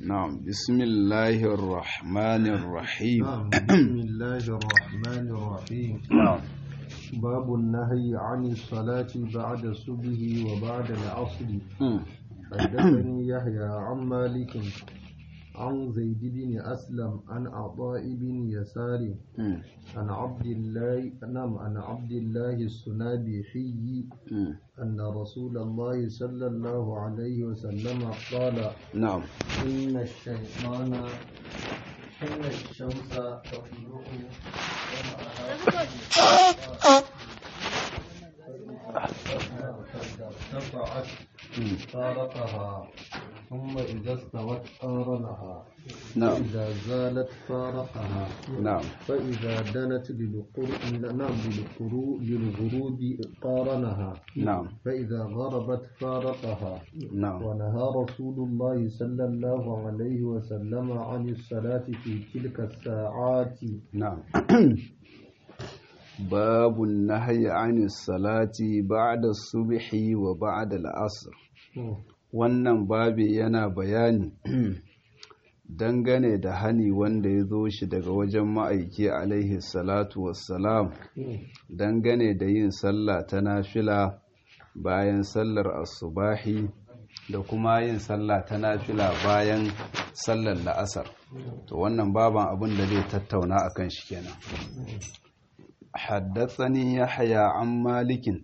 نعم بسم الله الرحمن الرحيم نعم بسم الله الرحمن الرحيم نعم باب النهي عن الصلاة بعد الصبح وبعد العصر مم. حدثني يحيى عن مالك عن زيد بن أسلم عن عطاء بن يسار مم. عن عبد الله نعم عن عبد الله السنابحي مم. أن رسول الله صلى الله عليه وسلم قال نعم إن الشيطان إن الشمس تطلع ارتفعت مم. فارقها ثم إذا استوت قارنها نعم إذا زالت فارقها نعم فإذا دنت للقر- نعم للقرو- للغروب قارنها نعم فإذا غربت فارقها نعم ونهى رسول الله صلى الله عليه وسلم عن الصلاة في تلك الساعات نعم باب النهي عن الصلاة بعد الصبح وبعد العصر wannan babi yana bayani dangane da hani wanda ya zo shi daga wajen ma'aiki alaihi salatu wassalam dangane da yin sallah ta nafila bayan sallar asubahi da kuma yin sallah ta nafila bayan sallar la'asar to wannan baban abin da zai tattauna akan shi kenan haddatsani yahya an malikin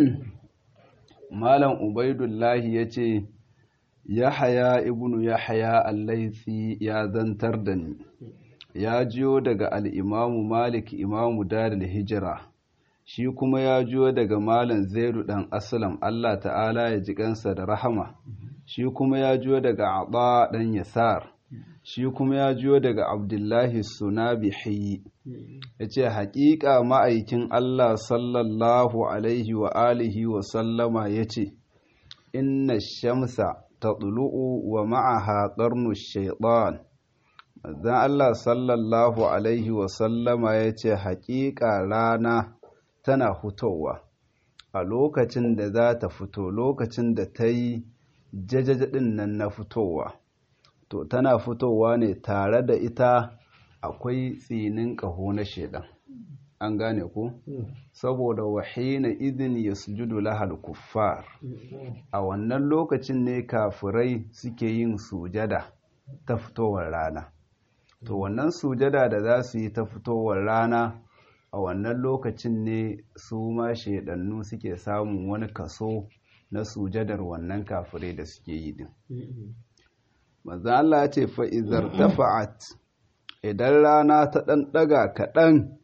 malam ubaidullahi ya ce yahaya ibnu yahaya allaisi ya zantar da ni ya jiyo daga al'imamu malik imamu daril hijira shi kuma ya jiyo daga malam zaidu ɗan asalam allah ta'ala ya ji kansa da rahama shi kuma ya jiyo daga aba ɗan yasar shi kuma ya jiyo daga abdullahi sunabihi ya ce haƙiƙa ma'aikin allah sallallahu alaihi wa alihi wa sallama ya ce inna shamsa tatlu'u wa ma'aha qarnu shaytan manzon Allah sallallahu alaihi wa sallama yace haƙiƙa rana tana fitowa a lokacin da za ta fito lokacin da ta yi jajajadin nan na fitowa to tana fitowa ne tare da ita akwai tsinin ƙaho na shaidan an gane ku saboda wahina idin yasjudu lahal kuffar a wannan lokacin ne kafirai suke yin sujada ta fitowar rana to wannan sujada da za su yi ta fitowar rana a wannan lokacin ne su ma shaidannu suke samun wani kaso na sujadar wannan kafirai da suke yi din maza Allah ya ce fa'izar tafa'at idan rana ta ɗan ɗaga kaɗan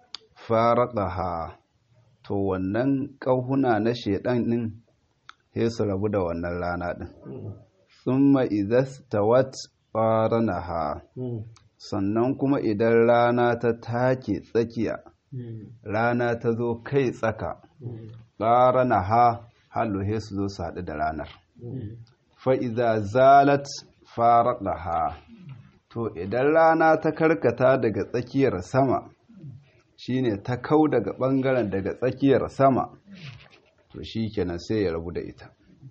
faraɗaha to wannan ƙauhuna na shaiɗan ɗin sai su rabu da wannan rana ɗin summa idas tawat faranaha sannan kuma idan rana ta take tsakiya rana ta zo kai tsaka faranaha hallo sai su zo su haɗu da ranar fa'iza zalat faraɗaha to idan rana ta karkata daga tsakiyar sama shine ta kau daga ɓangaren daga tsakiyar sama to shi kenan sai ya rabu da ita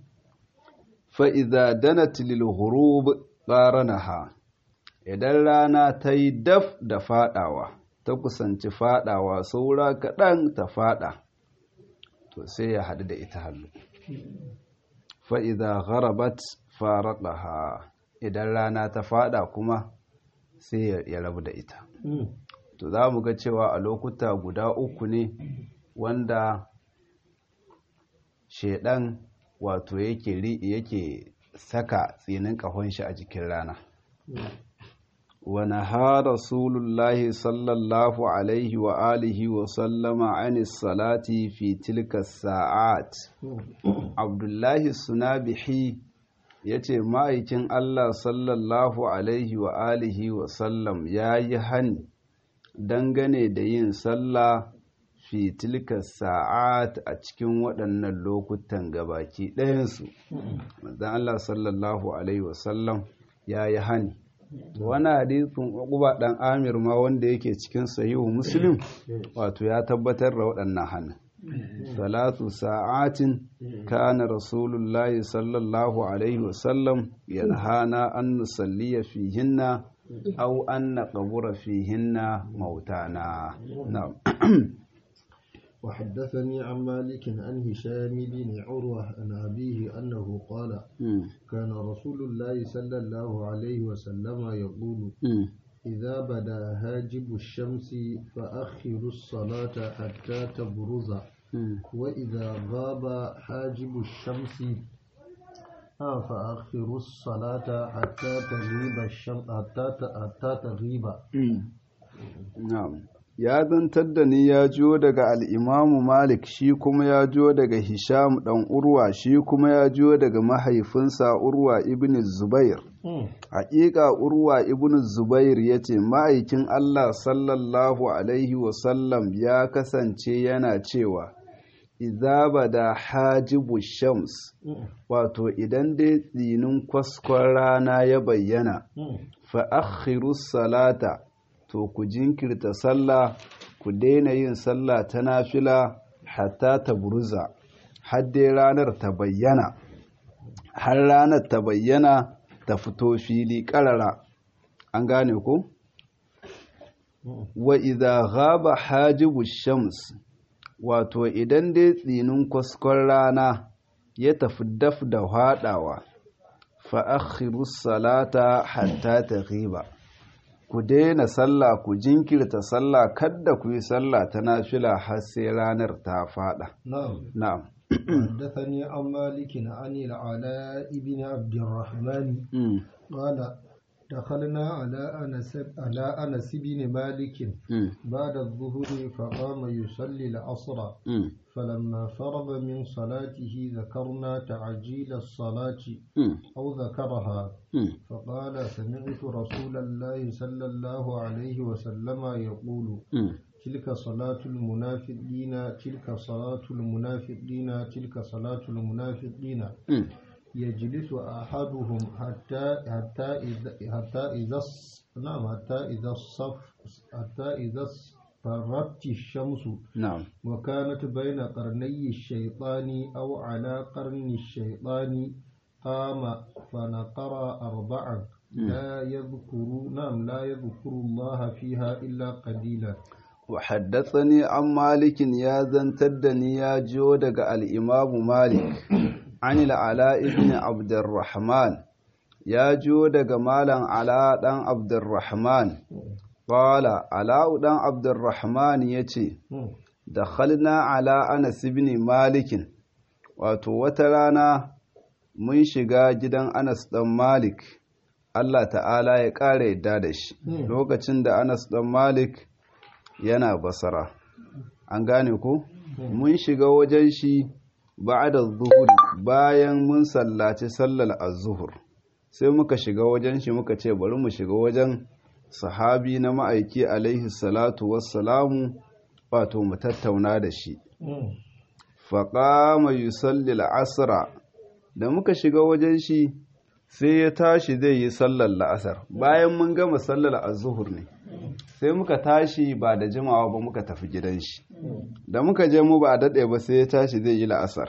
fa'iza dana tilil hurub ƙaranaha idan rana ta yi daf da faɗawa ta kusanci faɗawa saura kaɗan ta faɗa to sai ya haɗu da ita hallu fa'iza gharabat faraɗaha idan rana ta faɗa kuma sai ya rabu da ita to za mu ga cewa a lokuta guda uku ne wanda shaidan wato yake yake saka tsinin ƙahon shi a jikin rana wani ha rasulullahi sallallahu alaihi wa alihi wa sallama anis salati fi tilka sa'at abdullahi sunabihi ya ce ma'aikin allah sallallahu alaihi wa alihi wa sallam ya yi hani dangane da yin sallah fi tilka sa'at a cikin waɗannan lokutan gabaki ɗayansu manzan Allah sallallahu alaihi wasallam ya yi hani wani hadisin uquba ɗan amir ma wanda yake cikin sahihu muslim wato ya tabbatar da waɗannan hannun ثلاث ساعات كان رسول الله صلى الله عليه وسلم ينهانا أن نصلي فيهن أو أن نقبر فيهن موتانا نعم وحدثني عن مالك عن هشام بن عروة عن أبيه أنه قال كان رسول الله صلى الله عليه وسلم يقول إذا بدا هاجب الشمس فأخروا الصلاة حتى تبرز وإذا غاب حاجب الشمس فأخروا الصلاة حتى تغيب الشمس حتى حتى تغيب نعم ya zantar da ni ya jiyo daga al'imamu Malik shi kuma ya jiyo daga Hisham ɗan Urwa shi kuma ya jiyo daga mahaifinsa Urwa ibn Zubair. Haƙiƙa Urwa ibn Zubair ya ce ma'aikin Allah sallallahu Alaihi wasallam ya kasance yana cewa, Iza da hajibu shams, wato idan dai tsinin kwaskon rana ya bayyana, fa'akhiru salata. to ku jinkirta sallah ku daina yin sallah ta nafila hatta ta buruza har dai ranar ta bayyana har ranar ta bayyana ta fito fili ƙarara an gane ku wa idza ghaba hajibu shams wato idan dai tsinin kwaskon rana ya tafi daf da haɗawa fa akhiru salata hatta taghiba ku daina sallah ku jinkirta sallah kadda ku yi sallah ta nafila har sai ranar ta fada نعم na'am حدثني عن مالك عن العلاء بن عبد الرحمن Mm, قال دخلنا على أنس على أنس بن مالك mm, بعد الظهر فقام يصلي العصر mm, فلما فرغ من صلاته ذكرنا تعجيل الصلاة mm, أو ذكرها mm. فقال سمعت رسول الله صلى الله عليه وسلم يقول Mm, تلك صلاة المنافقين تلك صلاة المنافقين تلك صلاة المنافقين mm. يجلس أحدهم حتى حتى إذا حتى إذا الص- نعم حتى إذا الصف حتى إذا اصفرت الشمس na'am وكانت بين قرني الشيطان أو على قرن الشيطان قام فنقر أربعا لا يذكر نعم لا يذكر الله فيها إلا قليلا وحدثني عن مالك يا زنتدني يا جو دغ الإمام مالك عن العلاء بن عبد الرحمن يا جو دغ مالن علاء دان عبد الرحمن قال علاء دان عبد الرحمن يتي دخلنا على أنس بن مالك wato wata rana mun shiga gidan Anas ɗan Malik Allah ta'ala ya ƙara yadda da shi lokacin da Anas ɗan Malik yana basara an gane ko mun shiga wajen shi ba'da zuhuri bayan mun sallaci sallar az-zuhur sai muka shiga wajen shi muka ce bari mu shiga wajen sahabi na ma'aiki alaihi salatu wassalamu wato mu tattauna da shi faƙama yusalli la'asara da muka shiga wajen shi sai ya tashi zai yi sallar la'asar bayan mun gama sallar azuhur ne sai muka tashi ba da jimawa ba muka tafi gidan shi da muka je mu ba a daɗe ba sai ya tashi zai yi la'asar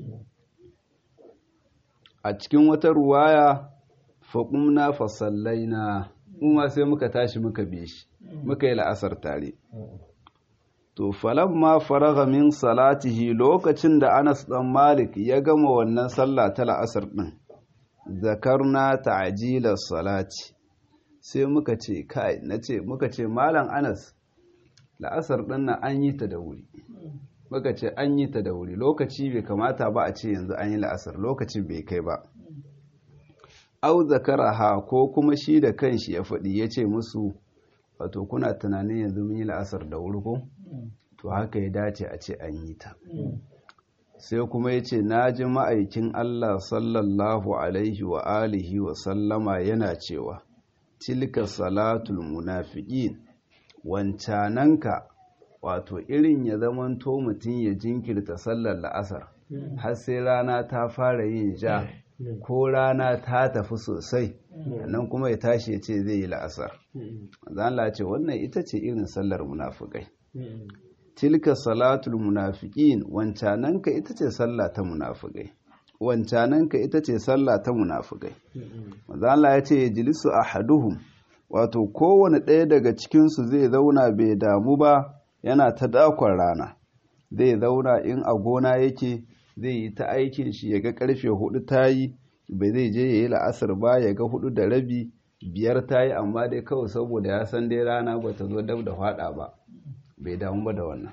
a cikin wata ruwaya faƙumna fasallaina kuma sai muka tashi muka bi shi muka yi la'asar tare To falamma faraga min salatihi lokacin da Anas ɗan Malik ya gama wannan sallah ta la'asar ɗin, zakarna ta'jilar salati. Sai muka ce, kai, na ce, muka ce, Malam Anas, la'asar ɗin nan an yi ta da wuri. Muka ce, an yi ta da wuri, lokaci bai kamata ba a ce yanzu an yi la'asar, lokacin bai kai ba. Au zakaraha ko kuma shi da kanshi ya faɗi ya ce musu, wato kuna tunanin yanzu mun yi la'asar da wuri ko? to haka ya dace a ce an yi ta sai kuma ya ce na ji ma'aikin Allah sallallahu alaihi wa alihi wa sallama yana cewa tilka salatul munafiqin wancananka wato irin ya zamanto mutum ya jinkirta sallar la'asar har sai rana ta fara yin ja ko rana ta tafi sosai nan kuma ya tashi ya ce zai yi la'asar zan ce wannan ita ce irin sallar munafukai tilka salatul munafiqin wancananka ita ce sallah ta munafikai wancananka ita ce sallah ta munafikai manzo Allah ya ce yajlisu ahaduhum wato kowane ɗaya daga cikin su zai zauna bai damu ba yana ta dakon rana zai zauna in a gona yake zai yi ta aikin shi ya ga karfe hudu ta yi bai zai je ya yi la'asar ba ya ga hudu da rabi biyar ta yi amma dai kawai saboda ya san dai rana ba ta zo dab da fada ba bai damu ba da wannan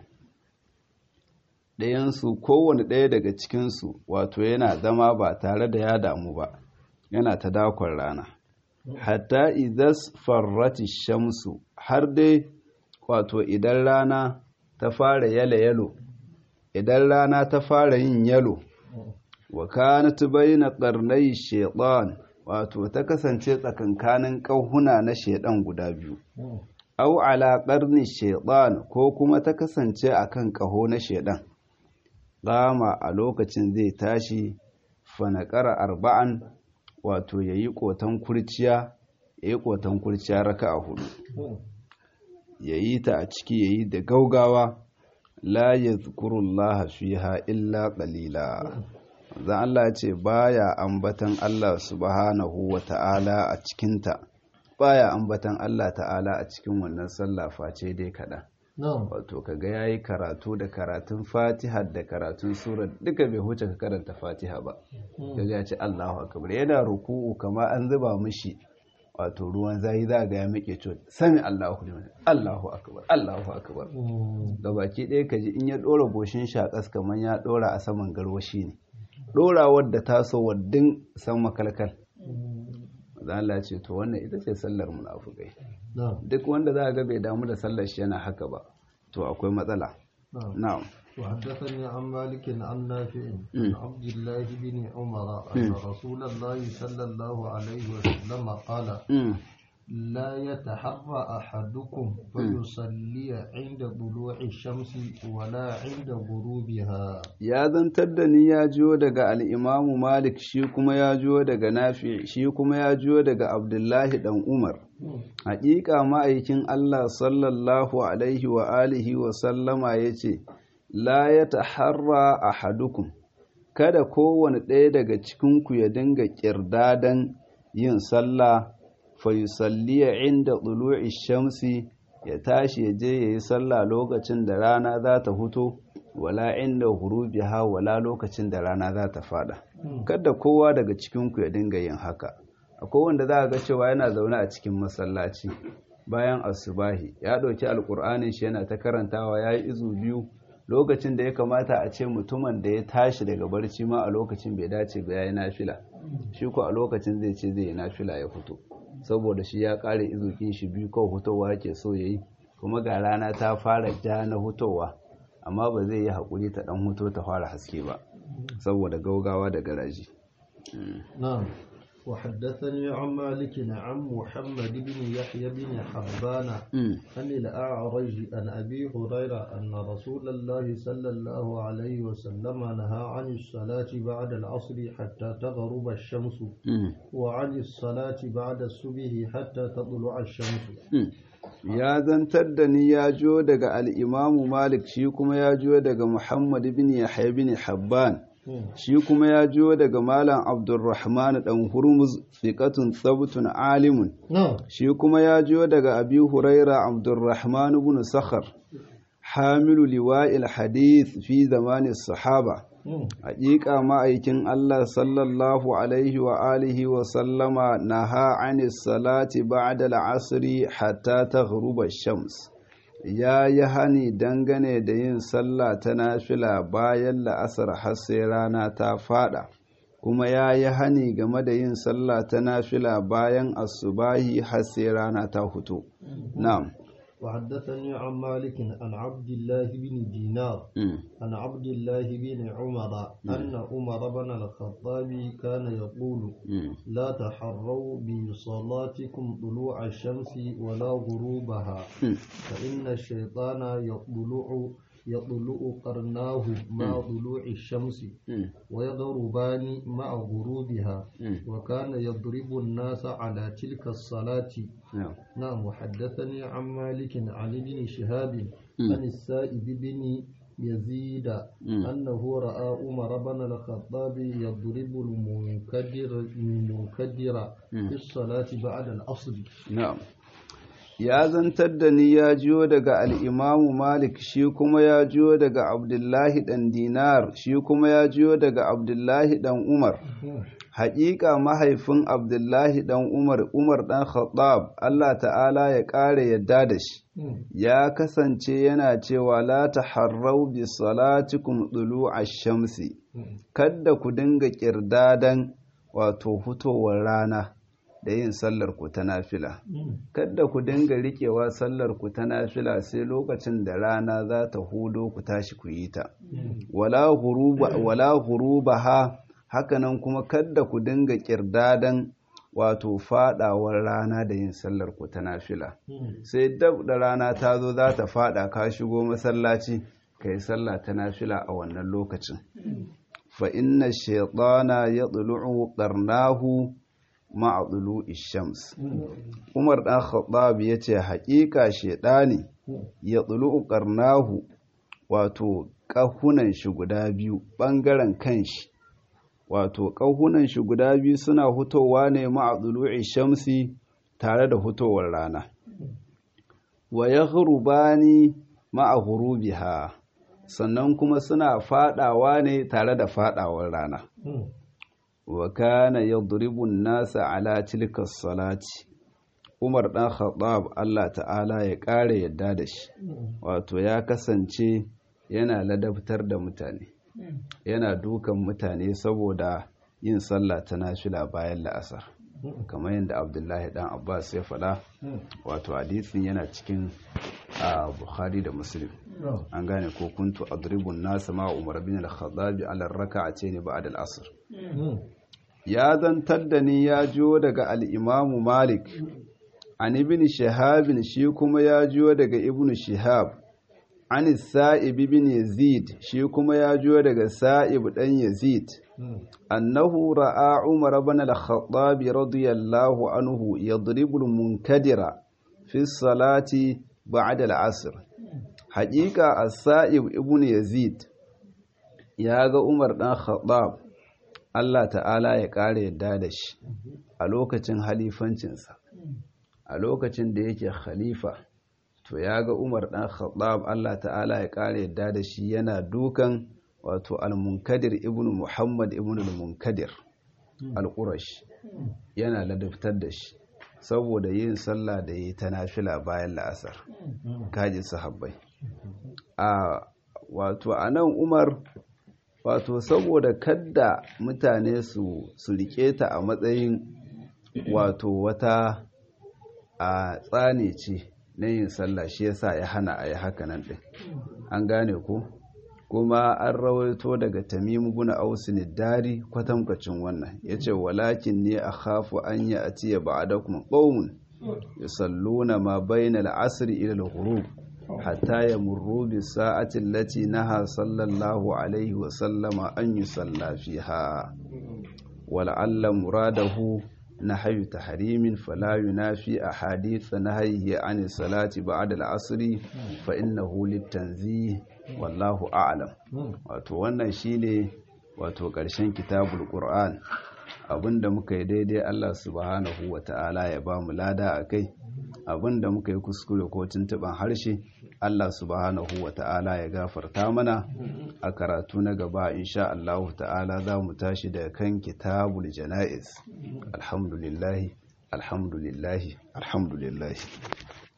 ɗayansu kowane ɗaya daga cikinsu wato yana zama ba tare da ya damu ba yana ta dakon rana hatta idas farrati shamsu har dai wato idan rana ta fara yalo yalo idan rana ta fara yin yalo wa kanat bayna qarnay shaytan wato ta kasance tsakankanin kauhuna na shaiɗan guda biyu au ala qarni shaytan ko kuma ta kasance akan kaho na shaiɗan. qama a lokacin zai tashi fanaqara arba'an wato yayi kotan kurciya yayi kotan kurciya raka'a hudu yayi ta a ciki yayi da gaugawa la yadhkurullaha fiha illa qalila zan Allah ce baya ambatan Allah subhanahu wa ta'ala a cikinta baya ambatan Allah ta'ala a cikin wannan sallah face dai kaɗan wato kaga yayi karatu da karatun fatiha da karatun sura duka bai huce ka karanta fatiha ba kaga ya ce Allahu akbar yana ruku'u kama an zuba mishi wato ruwan zayi za ga ya miƙe cewa sami Allahu liman Allahu akbar Allahu akbar da baki ɗaya kaji in ya ɗora goshin shaƙas kamar ya ɗora a saman garwashi ne ɗorawar da taso waddin san makalkal za Allah ce to wannan ita ce sallar munafukai duk wanda za ga bai damu da sallar shi yana haka ba to akwai matsala na'am وحدثني عن مالك عن نافع عن عبد الله بن عمر أن رسول الله صلى الله عليه وسلم قال لا يتحرى أحدكم فيصلي عند طلوع الشمس ولا عند غروبها ya zantar da ni ya jiyo daga al'imamu malik shi kuma ya jiyo daga nafi shi kuma ya jiyo daga abdullahi dan umar haƙiƙa ma'aikin allah sallallahu alaihi wa alihi wa sallama ya ce la ya taharra ahadukum kada kowane ɗaya daga cikinku ya dinga ƙirdadan yin sallah fayusalliya inda ɗulu'i shamsi ya tashi ya je ya yi sallah lokacin da rana za ta fito wala inda hurubiha wala lokacin da rana za ta fada kada kowa daga cikinku ya dinga yin haka akwai wanda za a ga cewa yana zaune a cikin masallaci bayan asubahi ya ɗauki alƙur'anin shi yana ta karantawa ya yi izu biyu lokacin da ya kamata a ce mutumin da ya tashi daga barci ma a lokacin bai dace ba ya yi nafila shi ko a lokacin zai ce zai yi nafila ya fito saboda shi ya kare izukin shi biyu kawai hutowa yake so ya yi kuma ga rana ta fara ja na hutowa amma ba zai yi haƙuri ta ɗan huto ta fara haske ba saboda gaugawa da garaji وحدثني عن مالك عن محمد بن يحيى بن حبان عن الأعرج عن أبي هريرة أن رسول الله صلى الله عليه وسلم نهى عن الصلاة بعد العصر حتى تغرب الشمس وعن الصلاة بعد الصبح حتى تطلع الشمس ya zantar da ni ya jo daga al'imamu malik shi kuma ya jo daga muhammad bin yahya bin habban shi kuma ya jiyo daga malam abdulrahman dan hurmuz fiqatun tsabtun alimun shi kuma ya jiyo daga abi huraira abdulrahman ibn sakhar hamilu liwa'il hadith fi zamanin sahaba haƙiƙa ma'aikin Allah sallallahu alaihi wa alihi wa sallama naha anis salati ba'da al'asri hatta taghruba shams ya yi hani dangane da yin sallah ta nafila bayan la'asar har sai rana ta fada kuma ya yi hani game da yin sallah ta nafila bayan asubahi har sai rana ta fito na'am وحدثني عن مالك عن عبد الله بن دينار عن عبد الله بن عمر أن عمر بن الخطاب كان يقول لا تحروا بصلاتكم طلوع الشمس ولا غروبها فإن الشيطان يطلع يطلع قرناه مع طلوع الشمس ويغربان مع غروبها وكان يضرب الناس على تلك الصلاة نعم وحدثني عن مالك عن ابن شهاب عن السائب بن يزيد أنه رأى عمر بن الخطاب يضرب المنكدر المنكدر في الصلاة بعد العصر نعم ya zantar da ni ya jiyo daga al'imamu Malik shi kuma ya jiyo daga Abdullahi ɗan Dinar shi kuma ya jiyo daga Abdullahi ɗan Umar. Haƙiƙa mahaifin Abdullahi ɗan Umar, Umar ɗan Khattab, Allah ta'ala ya ƙara yadda da shi, ya kasance yana cewa la ta harrau bi salatikum ɗulu a shamsi, kadda ku dinga ƙirdadan wato fitowar rana. da yin sallar ku ta nafila kadda ku dinga riƙewa sallar ku ta nafila sai lokacin da rana za ta hudo ku tashi ku yi ta wala huruba ha hakanan kuma kadda ku dinga kirdadan wato fadawar rana da yin sallar ku ta nafila sai dab da rana ta zo za ta fada ka shigo masallaci ka yi sallah ta nafila a wannan lokacin fa inna shaytana yadlu'u qarnahu ma'adulu ishams umar ɗan khattab ya ce haƙiƙa shaidani ya tsulu ƙarnahu wato ƙahunan shi guda biyu ɓangaren kanshi wato ƙahunan shi guda biyu suna hutowa ne ma'adulu ishamsi tare da hutowar rana wa ya hurubani ma'a sannan kuma suna fadawa ne tare da fadawar rana wa kana yadribu nasa ala tilka salati Umar dan Khattab Allah ta'ala ya kare yadda da shi wato ya kasance yana ladabtar da mutane yana dukan mutane saboda yin sallah ta nafila bayan la'asar kamar yadda Abdullahi dan Abbas ya faɗa wato hadisin yana cikin Bukhari da Muslim an gane ko kuntu adribun nasa ma Umar bin al-Khattab ala raka'atayn ba'da al-asr ya zantar da ni ya jiyo daga al'imamu Malik, an ibn Shahabin shi kuma ya jiyo daga ibn Shihab, an Sa'ib ibn Yazid shi kuma ya jiyo daga Sa'ib ɗan Yazid, annahu ra'a Umar ibn al-Khattab radiyallahu anhu yadribul munkadira fi salati ba'da al-asr. Haƙiƙa as-Sa'ib ibn Yazid ya ga Umar ɗan Khattab Allah ta'ala ya ƙara yadda da shi a lokacin halifancinsa a lokacin da yake khalifa to ya ga umar ɗan khattab Allah ta'ala ya ƙara yadda da shi yana dukan wato al-munkadir ibn muhammad ibn al-munkadir al-qurash yana ladabtar da shi saboda yin sallah da yi ta nafila bayan la'asar kaji sahabbai a wato anan umar wato saboda kadda mutane su su rike ta a matsayin wato wata a tsane ce na yin sallah shi yasa ya hana a yi haka nan ɗin an gane ko kuma an rawaito daga tamimu guna ausin dari kwatankwacin wannan ya ce walakin ne a hafu an yi a tiya ba a dakuma ƙaunin ya salluna ma bayan al'asiri ilal ghurub hatta ya murru bi sa'atin lati naha sallallahu alaihi wa sallama an yi sallafi ha wal'alla muradahu na hayu tahrimin fala yunafi a haditha na haihi an salati ba'da al'asri fa innahu litanzih wallahu a'lam wato wannan shine wato ƙarshen kitabul qur'an abinda muka yi daidai Allah subhanahu wa ta'ala ya ba mu lada a kai abinda muka yi kuskure ko tuntuban harshe Allah subhanahu wa ta'ala ya gafarta mana a karatu na gaba insha Allah ta'ala za mu tashi da kan kitabul jana'iz alhamdulillahi alhamdulillahi alhamdulillahi